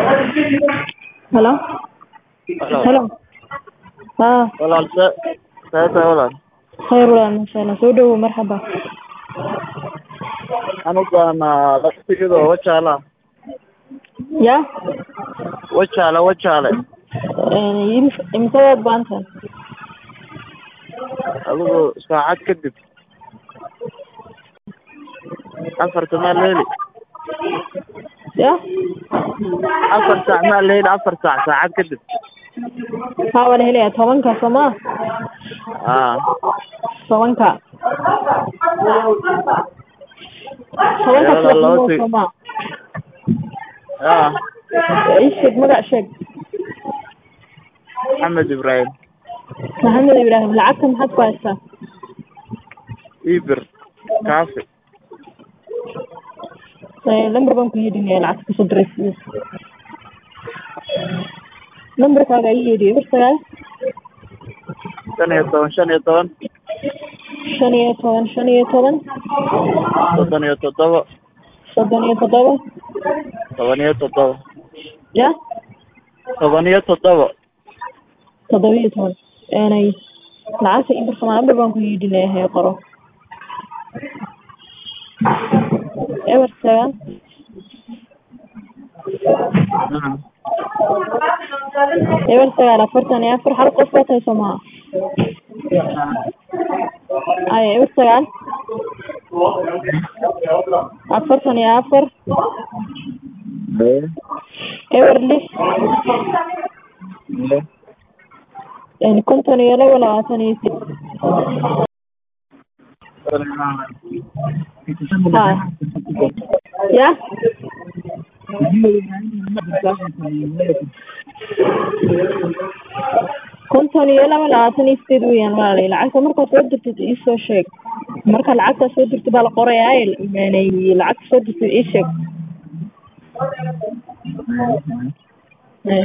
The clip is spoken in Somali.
Hello? Hello. Hello? Haa, Walaal see see tahay walaal khayr walaal masha Allah. Soo dhawow marxaba. anugaana laftigida wajaala Yaa? wajaale wajaale Een, imis- imise waad baan tahay? adigu saacad kadib afarta maa leeli Yaa? afar saac maa leeli afar saac saacad kadib Haa, waan helayaa tobanka soo ma? aa Tobanka. Tobanka Iyada subaxnimo laba tig- soo ma? yaa Ii sheeg magac sheeg. maxamed ibraahim Maxamed Ibraahim, lacagta maxaad ku haystaa? ibir kaafi Ee, lambar baan ku yeedhinaya lacagta kusoo diraysiis. Lambarkaaga ii yeedhiyo eber sagaal shan iyo toban shan iyo toban shan iyo toban shan iyo toban soddon iyo toddoba soddon iyo toddoba toban iyo toddoba ya toban iyo toddoba toddoba iyo toban eenay lacagta ii dirsamaa lambar baan ku yeedhinaya hee qoro eber sagaal eber sagaal afartan iyo afar hal qof baad hayso maha ay eber sagaal afartan iyo afar eber lix een, konton iyo laba labaatan iyo sid ha ya konton iyo laba labaatan iyo sideed weeyaan walaalay lacagta markaad soo dirtid iisoo sheeg marka lacagta soo dirtid baa la qorayaa yani lacagta soo dirtid ii sheeg Eh.